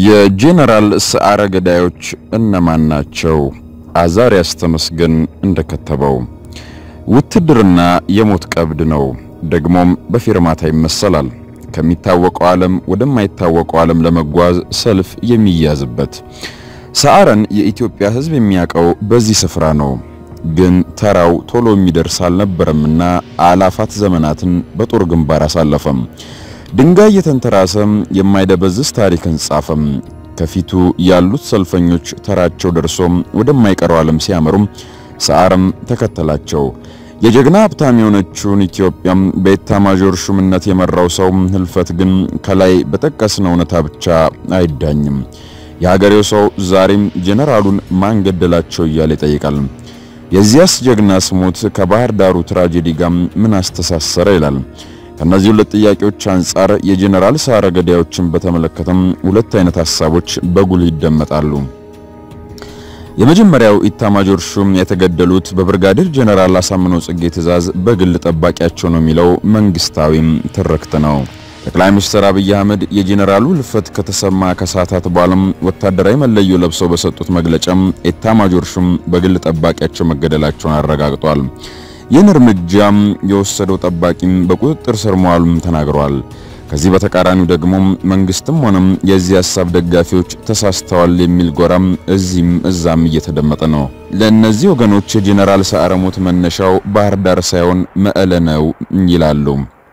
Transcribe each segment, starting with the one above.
የጄኔራል ሰዓረ ገዳዮች እነማን ናቸው? አዛሪያስ ተመስገን እንደከተበው ውትድርና የሞት ቀብድ ነው። ደግሞም በፊርማታ ይመሰላል። ከሚታወቀው ዓለም ወደማይታወቀው ዓለም ለመጓዝ ሰልፍ የሚያዝበት። ሰዓረን የኢትዮጵያ ሕዝብ የሚያውቀው በዚህ ስፍራ ነው። ግን ተራው ቶሎ የሚደርስ አልነበረምና አላፋት ዘመናትን በጦር ግንባር አሳለፈም። ድንጋይ የተንተራሰም የማይደበዝዝ ታሪክን ጻፈም። ከፊቱ ያሉት ሰልፈኞች ተራቸው ደርሶም ወደማይቀረው ዓለም ሲያመሩም ሰዓረም ተከተላቸው። የጀግና ሀብታም የሆነችውን ኢትዮጵያም በኤታማዦር ሹምነት የመራው ሰው ህልፈት ግን ከላይ በጠቀስነው እውነታ ብቻ አይዳኝም። የሀገሬው ሰው ዛሬም ጄኔራሉን ማን ገደላቸው እያለ ይጠይቃል። የዚያስ ጀግና ስሞት ከባህር ዳሩ ትራጀዲ ጋር ምን አስተሳሰረ ይላል። ከነዚህ ሁለት ጥያቄዎች አንጻር የጄኔራል ሰዓረ ገዳዮችን በተመለከተም ሁለት አይነት ሐሳቦች በጉልህ ይደመጣሉ። የመጀመሪያው ኢታማጆር ሹም የተገደሉት በብርጋዴር ጄኔራል አሳምነው ጽጌ ትዕዛዝ በግል ጠባቂያቸው ነው የሚለው መንግስታዊም ትርክት ነው። ጠቅላይ ሚኒስትር አብይ አህመድ የጄኔራሉ ህልፈት ከተሰማ ከሰዓታት በኋላም ወታደራዊ መለዮ ለብሰው በሰጡት መግለጫም ኢታማጆር ሹም በግል ጠባቂያቸው መገደላቸውን አረጋግጧል። ይህን እርምጃም የወሰደው ጠባቂም በቁጥጥር ስር መዋሉም ተናግሯል። ከዚህ በተቃራኒው ደግሞ መንግስትም ሆነም የዚህ ሐሳብ ደጋፊዎች ተሳስተዋል የሚል ጎራም እዚህም እዛም እየተደመጠ ነው። ለእነዚህ ወገኖች የጄኔራል ሰዓረ ሞት መነሻው ባህር ዳር ሳይሆን መቀለ ነው ይላሉ።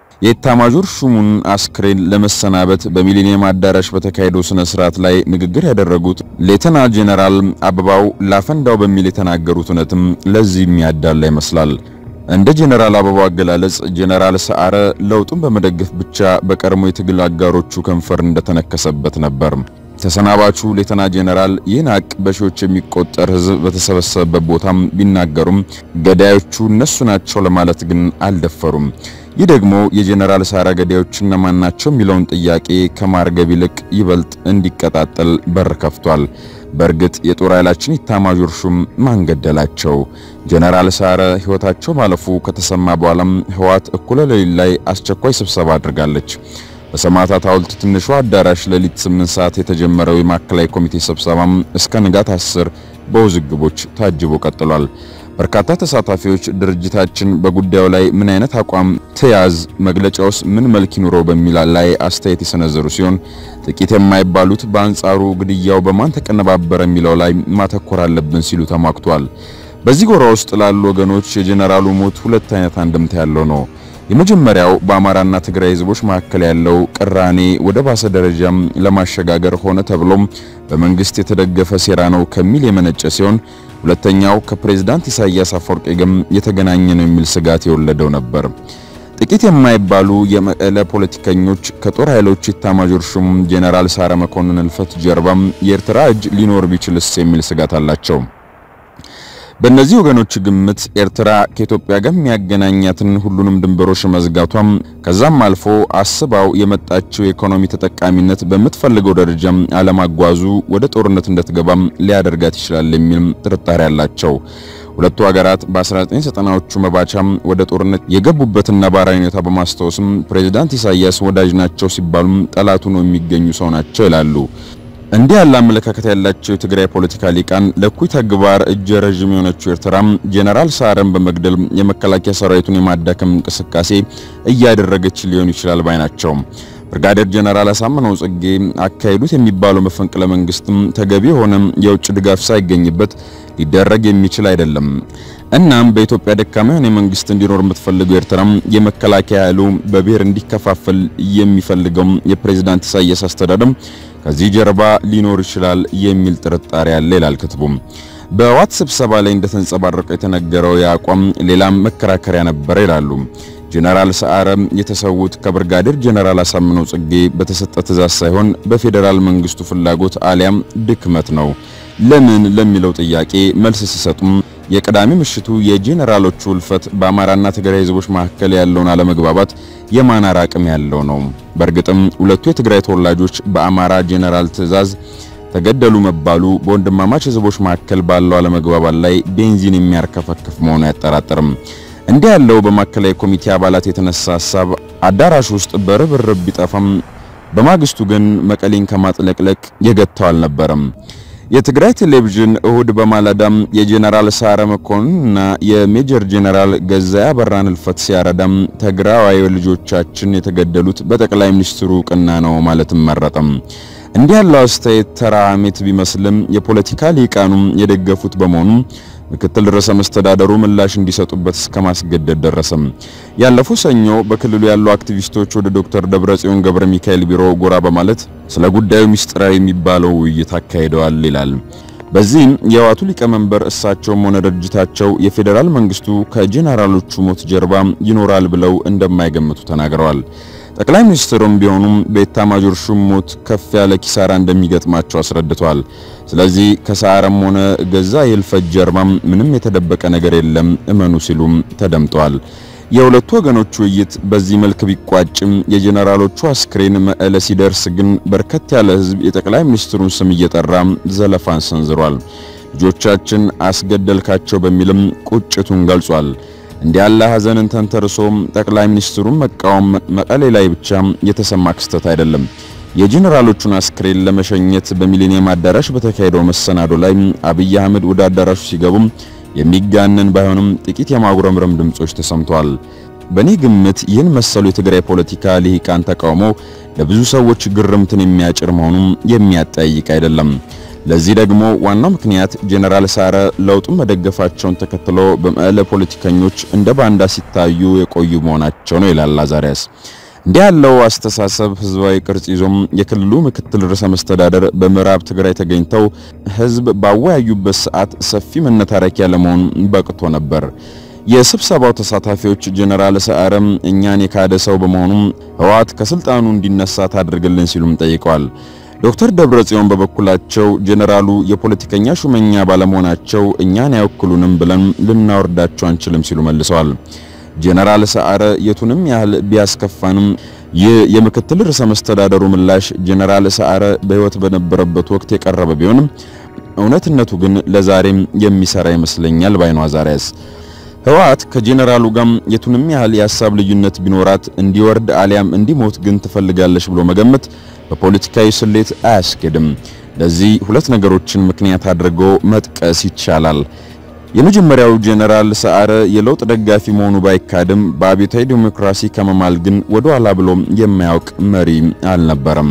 የኢታማዦር ሹሙን አስክሬን ለመሰናበት በሚሊኒየም አዳራሽ በተካሄደው ስነ ስርዓት ላይ ንግግር ያደረጉት ሌተና ጄኔራል አበባው ላፈንዳው በሚል የተናገሩት እውነትም ለዚህ የሚያዳላ ይመስላል። እንደ ጄኔራል አበባው አገላለጽ ጄኔራል ሰዓረ ለውጡን በመደገፍ ብቻ በቀድሞ የትግል አጋሮቹ ከንፈር እንደተነከሰበት ነበር። ተሰናባቹ ሌተና ጄኔራል ይህን ሀቅ በሺዎች የሚቆጠር ሕዝብ በተሰበሰበበት ቦታም ቢናገሩም ገዳዮቹ እነሱ ናቸው ለማለት ግን አልደፈሩም። ይህ ደግሞ የጄኔራል ሰዓረ ገዳዮች እነማን ናቸው የሚለውን ጥያቄ ከማርገብ ይልቅ ይበልጥ እንዲቀጣጠል በር ከፍቷል። በእርግጥ የጦር ኃይላችን ኢታማዦር ሹም ማን ገደላቸው? ጄኔራል ሰዓረ ሕይወታቸው ማለፉ ከተሰማ በኋላም ህወሓት እኩለ ሌሊት ላይ አስቸኳይ ስብሰባ አድርጋለች። በሰማዕታት ሐውልት ትንሿ አዳራሽ ሌሊት 8 ሰዓት የተጀመረው የማዕከላዊ ኮሚቴ ስብሰባም እስከ ንጋት 10 በውዝግቦች ታጅቦ ቀጥሏል። በርካታ ተሳታፊዎች ድርጅታችን በጉዳዩ ላይ ምን አይነት አቋም ተያዝ፣ መግለጫውስ ምን መልክ ይኑረው በሚል ላይ አስተያየት የሰነዘሩ ሲሆን ጥቂት የማይባሉት በአንጻሩ ግድያው በማን ተቀነባበረ የሚለው ላይ ማተኮር አለብን ሲሉ ተሟግቷል። በዚህ ጎራ ውስጥ ላሉ ወገኖች የጄኔራሉ ሞት ሁለት አይነት አንድምታ ያለው ነው። የመጀመሪያው በአማራና ትግራይ ህዝቦች መካከል ያለው ቅራኔ ወደ ባሰ ደረጃም ለማሸጋገር ሆነ ተብሎም በመንግስት የተደገፈ ሴራ ነው ከሚል የመነጨ ሲሆን ሁለተኛው ከፕሬዝዳንት ኢሳያስ አፈወርቂ ጋር የተገናኘ ነው የሚል ስጋት የወለደው ነበር። ጥቂት የማይባሉ የመቀለ ፖለቲከኞች ከጦር ኃይሎች ኢታማዦር ሹም ጄኔራል ሰዓረ መኮንን ህልፈት ጀርባም የኤርትራ እጅ ሊኖር ቢችልስ የሚል ስጋት አላቸው። በእነዚህ ወገኖች ግምት ኤርትራ ከኢትዮጵያ ጋር የሚያገናኛትን ሁሉንም ድንበሮች መዝጋቷም ከዛም አልፎ አስባው የመጣችው የኢኮኖሚ ተጠቃሚነት በምትፈልገው ደረጃም አለማጓዙ ወደ ጦርነት እንድትገባም ሊያደርጋት ይችላል የሚል ጥርጣሬ አላቸው። ሁለቱ ሀገራት በ1990ዎቹ መባቻም ወደ ጦርነት የገቡበትን ነባራዊ ሁኔታ በማስታወስም ፕሬዝዳንት ኢሳያስ ወዳጅ ናቸው ሲባሉም ጠላቱ ነው የሚገኙ ሰው ናቸው ይላሉ። እንዲህ ያለ አመለካከት ያላቸው የትግራይ ፖለቲካ ሊቃን ለኩይ ተግባር እጀ ረዥም የሆነችው ኤርትራም ጄኔራል ሰዓረን በመግደል የመከላከያ ሰራዊቱን የማዳከም እንቅስቃሴ እያደረገች ሊሆን ይችላል ባይ ናቸው። ብርጋዴር ጄኔራል አሳምነው ጽጌ አካሄዱት የሚባለው መፈንቅለ መንግስትም ተገቢ የሆነ የውጭ ድጋፍ ሳይገኝበት ሊደረግ የሚችል አይደለም። እናም በኢትዮጵያ ደካማ የሆነ መንግስት እንዲኖር የምትፈልገው ኤርትራም የመከላከያ ኃይሉ በብሔር እንዲከፋፈል የሚፈልገው የፕሬዝዳንት ኢሳያስ አስተዳደም ከዚህ ጀርባ ሊኖር ይችላል የሚል ጥርጣሬ አለ ይላል ክትቡም። በዋት ስብሰባ ላይ እንደተንጸባረቀው የተነገረው የአቋም ሌላም መከራከሪያ ነበረ ይላሉ። ጄኔራል ሰዓረ የተሰዉት ከብርጋዴር ጄኔራል አሳምነው ጽጌ በተሰጠ ትእዛዝ ሳይሆን በፌዴራል መንግስቱ ፍላጎት አሊያም ድክመት ነው። ለምን ለሚለው ጥያቄ መልስ ሲሰጡም የቅዳሜ ምሽቱ የጄኔራሎቹ ህልፈት በአማራና ትግራይ ህዝቦች መካከል ያለውን አለመግባባት የማናር አቅም ያለው ነው። በእርግጥም ሁለቱ የትግራይ ተወላጆች በአማራ ጄኔራል ትእዛዝ ተገደሉ መባሉ በወንድማማች ህዝቦች መካከል ባለው አለመግባባት ላይ ቤንዚን የሚያርከፈክፍ መሆኑ አያጠራጥርም። እንዲህ ያለው በማዕከላዊ ኮሚቴ አባላት የተነሳ ሐሳብ አዳራሽ ውስጥ በርብርብ ቢጠፋም በማግስቱ ግን መቀሌን ከማጥለቅለቅ የገታው አልነበረም። የትግራይ ቴሌቪዥን እሁድ በማለዳም የጄኔራል ሰዓረ መኮንንና የሜጀር ጄኔራል ገዛኢ አበራን ህልፈት ሲያረዳም ትግራዋይ ልጆቻችን የተገደሉት በጠቅላይ ሚኒስትሩ እውቅና ነው ማለትም መረጠም። እንዲህ ያለው አስተያየት ተራ ሐሜት ቢመስልም የፖለቲካ ሊቃኑም የደገፉት በመሆኑ ምክትል ርዕሰ መስተዳደሩ ምላሽ እንዲሰጡበት እስከ ማስገደድ ደረሰም። ያለፈው ሰኞ በክልሉ ያሉ አክቲቪስቶች ወደ ዶክተር ደብረጽዮን ገብረ ሚካኤል ቢሮ ጎራ በማለት ስለ ጉዳዩ ሚስጥራዊ የሚባለው ውይይት አካሂደዋል ይላል። በዚህም የህወሓቱ ሊቀመንበር እሳቸውም ሆነ ድርጅታቸው የፌዴራል መንግስቱ ከጄኔራሎቹ ሞት ጀርባ ይኖራል ብለው እንደማይገምቱ ተናግረዋል። ጠቅላይ ሚኒስትሩም ቢሆኑም በኤታማዦር ሹም ሞት ከፍ ያለ ኪሳራ እንደሚገጥማቸው አስረድተዋል። ስለዚህ ከሰዓረም ሆነ ገዛኢ ህልፈት ጀርባም ምንም የተደበቀ ነገር የለም እመኑ ሲሉም ተደምጠዋል። የሁለቱ ወገኖች ውይይት በዚህ መልክ ቢቋጭም የጄኔራሎቹ አስክሬን መቀለ ሲደርስ ግን በርከት ያለ ህዝብ የጠቅላይ ሚኒስትሩን ስም እየጠራ ዘለፋን ሰንዝሯል። ልጆቻችን አስገደልካቸው በሚልም ቁጭቱን ገልጿል። እንዲህ ያለ ሐዘንን ተንተርሶ ጠቅላይ ሚኒስትሩን መቃወም መቀሌ ላይ ብቻ የተሰማ ክስተት አይደለም። የጄኔራሎቹን አስክሬን ለመሸኘት በሚሊኒየም አዳራሽ በተካሄደው መሰናዶ ላይ አብይ አህመድ ወደ አዳራሹ ሲገቡም የሚጋነን ባይሆንም ጥቂት የማጉረምረም ድምጾች ተሰምተዋል። በእኔ ግምት ይህን መሰሉ የትግራይ ፖለቲካ ልሂቃን ተቃውሞ ለብዙ ሰዎች ግርምትን የሚያጭር መሆኑን የሚያጠያይቅ አይደለም። ለዚህ ደግሞ ዋናው ምክንያት ጄኔራል ሰዓረ ለውጡን መደገፋቸውን ተከትሎ በመቀለ ፖለቲከኞች እንደ ባንዳ ሲታዩ የቆዩ መሆናቸው ነው ይላል አዛሪያስ። እንዲህ ያለው አስተሳሰብ ህዝባዊ ቅርጽ ይዞም የክልሉ ምክትል ርዕሰ መስተዳደር በምዕራብ ትግራይ ተገኝተው ህዝብ ባወያዩበት ሰዓት ሰፊ መነታረኪያ ለመሆን በቅቶ ነበር። የስብሰባው ተሳታፊዎች ጄኔራል ሰዓረም እኛን የካደ ሰው በመሆኑ ህወሓት ከስልጣኑ እንዲነሳ ታድርግልን ሲሉም ጠይቀዋል። ዶክተር ደብረጽዮን በበኩላቸው ጄኔራሉ የፖለቲከኛ ሹመኛ ባለመሆናቸው እኛን አይወክሉንም ብለን ልናወርዳቸው አንችልም ሲሉ መልሰዋል። ጄኔራል ሰዓረ የቱንም ያህል ቢያስከፋንም ይህ የምክትል ርዕሰ መስተዳደሩ ምላሽ ጄኔራል ሰዓረ በህይወት በነበረበት ወቅት የቀረበ ቢሆንም እውነትነቱ ግን ለዛሬም የሚሰራ ይመስለኛል ባይኗ አዛሪያስ ህወሓት ከጄኔራሉ ጋር የቱንም ያህል የሀሳብ ልዩነት ቢኖራት እንዲወርድ አሊያም እንዲሞት ግን ትፈልጋለች ብሎ መገመት በፖለቲካዊ ስሌት አያስኬድም። ለዚህ ሁለት ነገሮችን ምክንያት አድርጎ መጥቀስ ይቻላል። የመጀመሪያው ጄኔራል ሰዓረ የለውጥ ደጋፊ መሆኑ ባይካድም በአብዮታዊ ዲሞክራሲ ከመማል ግን ወደ ኋላ ብሎ የማያውቅ መሪ አልነበረም።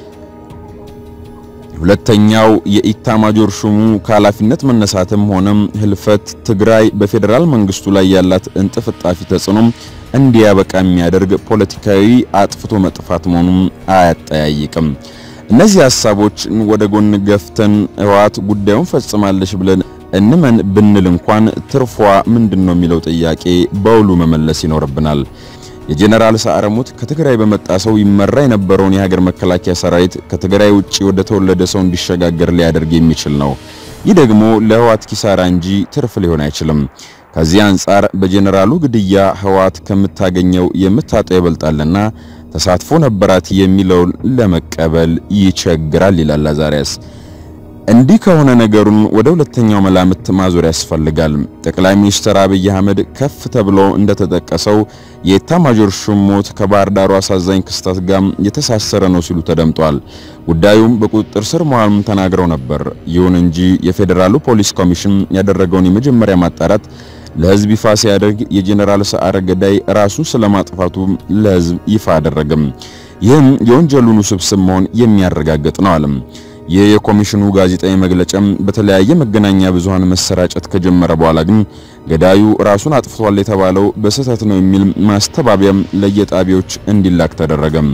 ሁለተኛው የኢታማጆር ሹሙ ከኃላፊነት መነሳትም ሆነም ህልፈት ትግራይ በፌዴራል መንግስቱ ላይ ያላት እንጥፍጣፊ ተጽዕኖም እንዲያበቃ የሚያደርግ ፖለቲካዊ አጥፍቶ መጥፋት መሆኑን አያጠያይቅም። እነዚህ ሀሳቦች ወደ ጎን ገፍተን ህወሓት ጉዳዩን ፈጽማለች ብለን እንመን ብንል እንኳን ትርፏ ምንድነው የሚለው ጥያቄ በውሉ መመለስ ይኖርብናል። የጄኔራል ሰዓረ ሞት ከትግራይ በመጣ ሰው ይመራ የነበረውን የሀገር መከላከያ ሰራዊት ከትግራይ ውጪ ወደ ተወለደ ሰው እንዲሸጋገር ሊያደርግ የሚችል ነው። ይህ ደግሞ ለህወሓት ኪሳራ እንጂ ትርፍ ሊሆን አይችልም። ከዚህ አንጻር በጄኔራሉ ግድያ ህወሓት ከምታገኘው የምታጣው ይበልጣልና ተሳትፎ ነበራት የሚለውን ለመቀበል ይቸግራል ይላል አዛሪያስ። እንዲህ ከሆነ ነገሩን ወደ ሁለተኛው መላምት ማዞር ያስፈልጋል። ጠቅላይ ሚኒስትር አብይ አህመድ ከፍ ተብሎ እንደተጠቀሰው የኤታማዦር ሹም ሞት ከባህር ዳሩ አሳዛኝ ክስተት ጋር የተሳሰረ ነው ሲሉ ተደምጧል። ጉዳዩም በቁጥጥር ስር መዋሉን ተናግረው ነበር። ይሁን እንጂ የፌዴራሉ ፖሊስ ኮሚሽን ያደረገውን የመጀመሪያ ማጣራት ለህዝብ ይፋ ሲያደርግ የጄኔራል ሰዓረ ገዳይ ራሱን ስለማጥፋቱ ለህዝብ ይፋ አደረገም። ይህም የወንጀሉን ውስብስብ መሆን የሚያረጋግጥ ነው አለም። ይህ የኮሚሽኑ ጋዜጣዊ መግለጫም በተለያየ መገናኛ ብዙሃን መሰራጨት ከጀመረ በኋላ ግን ገዳዩ ራሱን አጥፍቷል የተባለው በስህተት ነው የሚል ማስተባበያም ለየጣቢያዎች እንዲላክ ተደረገም።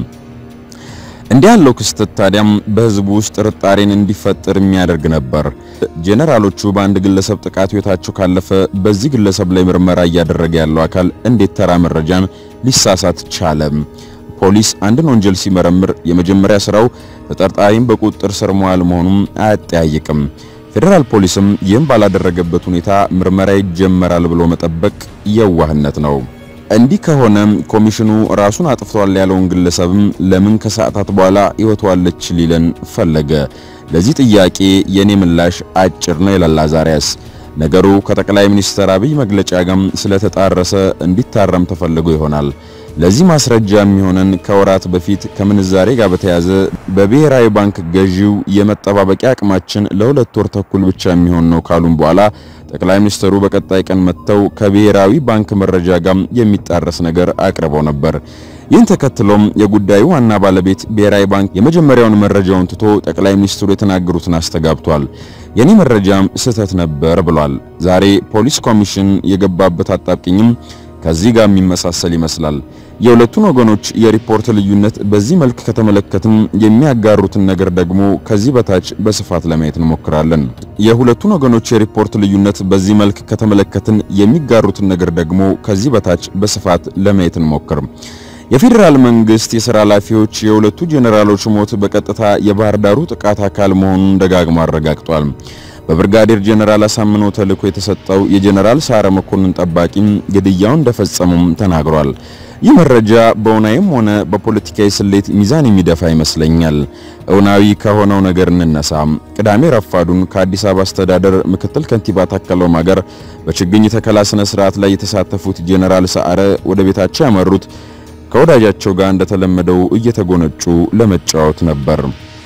እንዲህ ያለው ክስተት ታዲያም በህዝቡ ውስጥ ጥርጣሬን እንዲፈጠር የሚያደርግ ነበር። ጄኔራሎቹ በአንድ ግለሰብ ጥቃት ህይወታቸው ካለፈ በዚህ ግለሰብ ላይ ምርመራ እያደረገ ያለው አካል እንዴት ተራ መረጃን ሊሳሳት ቻለ? ፖሊስ አንድን ወንጀል ሲመረምር የመጀመሪያ ስራው ተጠርጣሪም በቁጥጥር ስር መዋል መሆኑን አያጠያይቅም። ፌዴራል ፖሊስም ይህም ባላደረገበት ሁኔታ ምርመራ ይጀመራል ብሎ መጠበቅ የዋህነት ነው። እንዲህ ከሆነ ኮሚሽኑ ራሱን አጥፍቷል ያለውን ግለሰብም ለምን ከሰዓታት በኋላ ህይወቷለች ሊለን ፈለገ? ለዚህ ጥያቄ የኔ ምላሽ አጭር ነው ይላል አዛሪያስ። ነገሩ ከጠቅላይ ሚኒስትር አብይ መግለጫ ጋር ስለተጣረሰ እንዲታረም ተፈልጎ ይሆናል። ለዚህ ማስረጃ የሚሆነን ከወራት በፊት ከምንዛሬ ጋር በተያያዘ በብሔራዊ ባንክ ገዢው የመጠባበቂያ አቅማችን ለሁለት ወር ተኩል ብቻ የሚሆን ነው ካሉም በኋላ ጠቅላይ ሚኒስትሩ በቀጣይ ቀን መጥተው ከብሔራዊ ባንክ መረጃ ጋር የሚጣረስ ነገር አቅርበው ነበር። ይህን ተከትሎም የጉዳዩ ዋና ባለቤት ብሔራዊ ባንክ የመጀመሪያውን መረጃውን ትቶ ጠቅላይ ሚኒስትሩ የተናገሩትን አስተጋብቷል። የኔ መረጃም ስህተት ነበር ብሏል። ዛሬ ፖሊስ ኮሚሽን የገባበት አጣብቂኝም ከዚህ ጋር የሚመሳሰል ይመስላል። የሁለቱን ወገኖች የሪፖርት ልዩነት በዚህ መልክ ከተመለከትን የሚያጋሩትን ነገር ደግሞ ከዚህ በታች በስፋት ለማየት እንሞክራለን። የሁለቱን ወገኖች የሪፖርት ልዩነት በዚህ መልክ ከተመለከትን የሚጋሩትን ነገር ደግሞ ከዚህ በታች በስፋት ለማየት እንሞክር። የፌዴራል መንግስት የሥራ ኃላፊዎች የሁለቱ ጄኔራሎች ሞት በቀጥታ የባህር ዳሩ ጥቃት አካል መሆኑን ደጋግሞ አረጋግጧል። በብርጋዴር ጄኔራል አሳምነው ተልዕኮ የተሰጠው የጄኔራል ሳረ መኮንን ጠባቂም ግድያውን እንደፈጸሙም ተናግሯል። ይህ መረጃ በእውናዊም ሆነ በፖለቲካዊ ስሌት ሚዛን የሚደፋ ይመስለኛል። እውናዊ ከሆነው ነገር እንነሳ። ቅዳሜ ረፋዱን ከአዲስ አበባ አስተዳደር ምክትል ከንቲባ ታከለ ኡማ ጋር በችግኝ ተከላ ስነ ስርዓት ላይ የተሳተፉት ጄኔራል ሰዓረ ወደ ቤታቸው ያመሩት ከወዳጃቸው ጋር እንደተለመደው እየተጎነጩ ለመጫወት ነበር።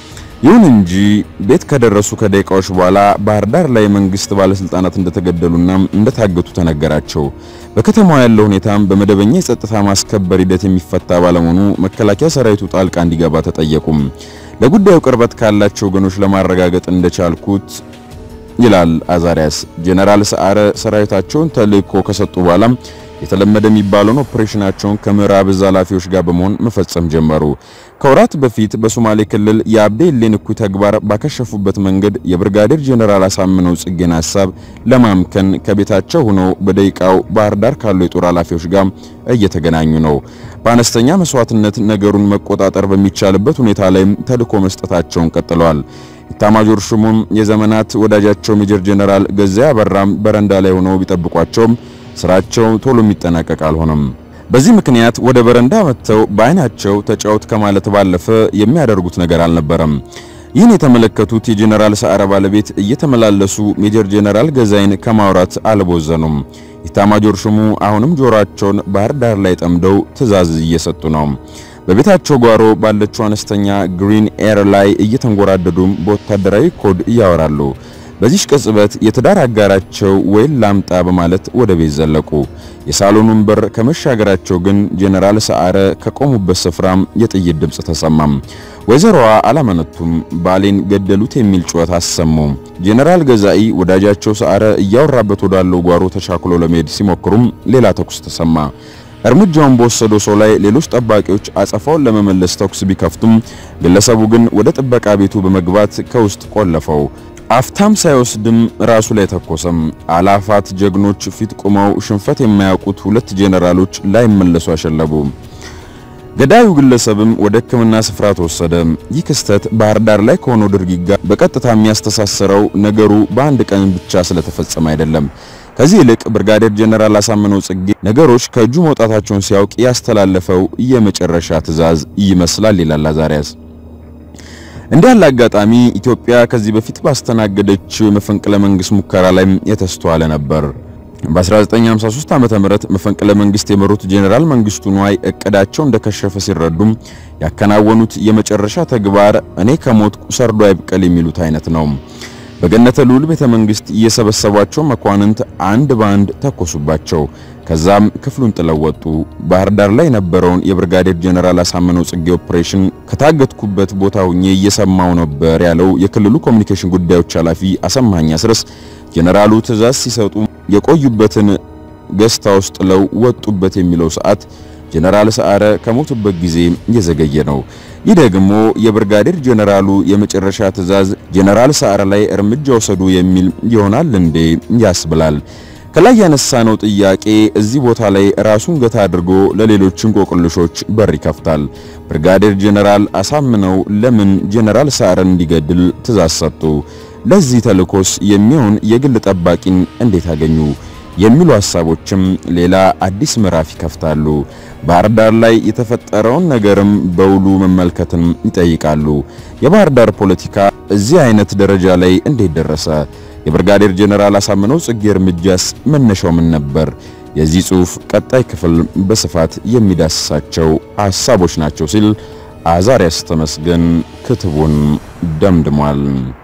ይሁን እንጂ ቤት ከደረሱ ከደቂቃዎች በኋላ ባህር ዳር ላይ መንግስት ባለስልጣናት እንደተገደሉና እንደታገቱ ተነገራቸው። በከተማዋ ያለው ሁኔታም በመደበኛ የጸጥታ ማስከበር ሂደት የሚፈታ ባለመሆኑ መከላከያ ሰራዊቱ ጣልቃ እንዲገባ ተጠየቁም። ለጉዳዩ ቅርበት ካላቸው ወገኖች ለማረጋገጥ እንደቻልኩት ይላል አዛሪያስ ጄኔራል ሰዓረ ሰራዊታቸውን ተልእኮ ከሰጡ በኋላ የተለመደ የሚባለውን ኦፕሬሽናቸውን ከምዕራብ እዝ ኃላፊዎች ጋር በመሆን መፈጸም ጀመሩ። ከወራት በፊት በሶማሌ ክልል የአብዴሌን እኩይ ተግባር ባከሸፉበት መንገድ የብርጋዴር ጄኔራል አሳምነው ጽጌን ሀሳብ ለማምከን ከቤታቸው ሆነው በደቂቃው ባህር ዳር ካሉ የጦር ኃላፊዎች ጋር እየተገናኙ ነው። በአነስተኛ መስዋዕትነት ነገሩን መቆጣጠር በሚቻልበት ሁኔታ ላይም ተልዕኮ መስጠታቸውን ቀጥለዋል። ኢታማጆር ሹሙም የዘመናት ወዳጃቸው ሜጀር ጄኔራል ገዛኢ አበራም በረንዳ ላይ ሆነው ቢጠብቋቸውም ስራቸው ቶሎ የሚጠናቀቅ አልሆነም። በዚህ ምክንያት ወደ በረንዳ መጥተው በአይናቸው ተጫወት ከማለት ባለፈ የሚያደርጉት ነገር አልነበረም። ይህን የተመለከቱት የጄኔራል ሰዓረ ባለቤት እየተመላለሱ ሜጀር ጄኔራል ገዛኢን ከማውራት አልቦዘኑም። ኢታማጆር ሹሙ አሁንም ጆሮአቸውን ባህር ዳር ላይ ጠምደው ትዕዛዝ እየሰጡ ነው። በቤታቸው ጓሮ ባለችው አነስተኛ ግሪን ኤር ላይ እየተንጎራደዱም በወታደራዊ ኮድ እያወራሉ። በዚህ ቅጽበት የትዳር አጋራቸው ወይን ላምጣ በማለት ወደ ቤት ዘለቁ። የሳሎኑን በር ከመሻገራቸው ግን ጄኔራል ሰዓረ ከቆሙበት ስፍራም የጥይት ድምፅ ተሰማም። ወይዘሮዋ አላመነቱም። ባሌን ገደሉት የሚል ጩኸት አሰሙ። ጄኔራል ገዛኢ ወዳጃቸው ሰዓረ እያወራበት ወዳለው ጓሮ ተቻክሎ ለመሄድ ሲሞክሩም ሌላ ተኩስ ተሰማ። እርምጃውን በወሰደው ሰው ላይ ሌሎች ጠባቂዎች አጸፋውን ለመመለስ ተኩስ ቢከፍቱም ግለሰቡ ግን ወደ ጥበቃ ቤቱ በመግባት ከውስጥ ቆለፈው። አፍታም ሳይወስድም ራሱ ላይ ተኮሰም። አላፋት ጀግኖች ፊት ቆመው ሽንፈት የማያውቁት ሁለት ጄኔራሎች ላይመለሱ አሸለቡ። ገዳዩ ግለሰብም ወደ ሕክምና ስፍራ ተወሰደ። ይህ ክስተት ባህር ዳር ላይ ከሆነው ድርጊት ጋር በቀጥታ የሚያስተሳስረው ነገሩ በአንድ ቀን ብቻ ስለተፈጸመ አይደለም። ከዚህ ይልቅ ብርጋዴር ጄኔራል አሳምነው ጽጌ ነገሮች ከእጁ መውጣታቸውን ሲያውቅ ያስተላለፈው የመጨረሻ ትዕዛዝ ይመስላል ይላል አዛሪያስ። እንዲህ ያለ አጋጣሚ ኢትዮጵያ ከዚህ በፊት ባስተናገደችው የመፈንቅለ መንግስት ሙከራ ላይ የተስተዋለ ነበር። በ1953 ዓመተ ምህረት መፈንቅለ መንግስት የመሩት ጄኔራል መንግስቱ ንዋይ እቅዳቸው እንደከሸፈ ሲረዱም ያከናወኑት የመጨረሻ ተግባር እኔ ከሞትኩ ሰርዶ አይብቀል የሚሉት አይነት ነው። በገነተ ልዑል ቤተ መንግስት እየሰበሰቧቸው መኳንንት አንድ ባንድ ተኮሱባቸው። ከዛም ክፍሉን ጥለው ወጡ። ባህር ዳር ላይ የነበረውን የብርጋዴር ጄኔራል አሳምነው ጽጌ ኦፕሬሽን ከታገትኩበት ቦታ ሆኜ እየሰማው ነበር ያለው የክልሉ ኮሚኒኬሽን ጉዳዮች ኃላፊ አሰማኝ አስረስ ጄኔራሉ ትዕዛዝ ሲሰጡ የቆዩበትን ገስታ ውስጥ ጥለው ወጡበት የሚለው ሰዓት ጄኔራል ሰዓረ ከሞቱበት ጊዜ እየዘገየ ነው። ይህ ደግሞ የብርጋዴር ጄኔራሉ የመጨረሻ ትዕዛዝ ጄኔራል ሰዓረ ላይ እርምጃ ወሰዱ የሚል ይሆናል እንዴ ያስብላል። ከላይ ያነሳነው ጥያቄ እዚህ ቦታ ላይ ራሱን ገታ አድርጎ ለሌሎች እንቆቅልሾች በር ይከፍታል። ብርጋዴር ጄኔራል አሳምነው ለምን ጄኔራል ሰዓረን እንዲገድል ትዕዛዝ ሰጡ? ለዚህ ተልእኮስ የሚሆን የግል ጠባቂን እንዴት አገኙ? የሚሉ ሐሳቦችም ሌላ አዲስ ምዕራፍ ይከፍታሉ። ባህር ዳር ላይ የተፈጠረውን ነገርም በውሉ መመልከትን ይጠይቃሉ። የባህር ዳር ፖለቲካ እዚህ አይነት ደረጃ ላይ እንዴት ደረሰ? የብርጋዴር ጄኔራል አሳምነው ጽጌ እርምጃስ መነሻው ምን ነበር? የዚህ ጽሑፍ ቀጣይ ክፍል በስፋት የሚዳስሳቸው ሐሳቦች ናቸው ሲል አዛሪያስ ተመስገን ክትቡን ደምድሟል።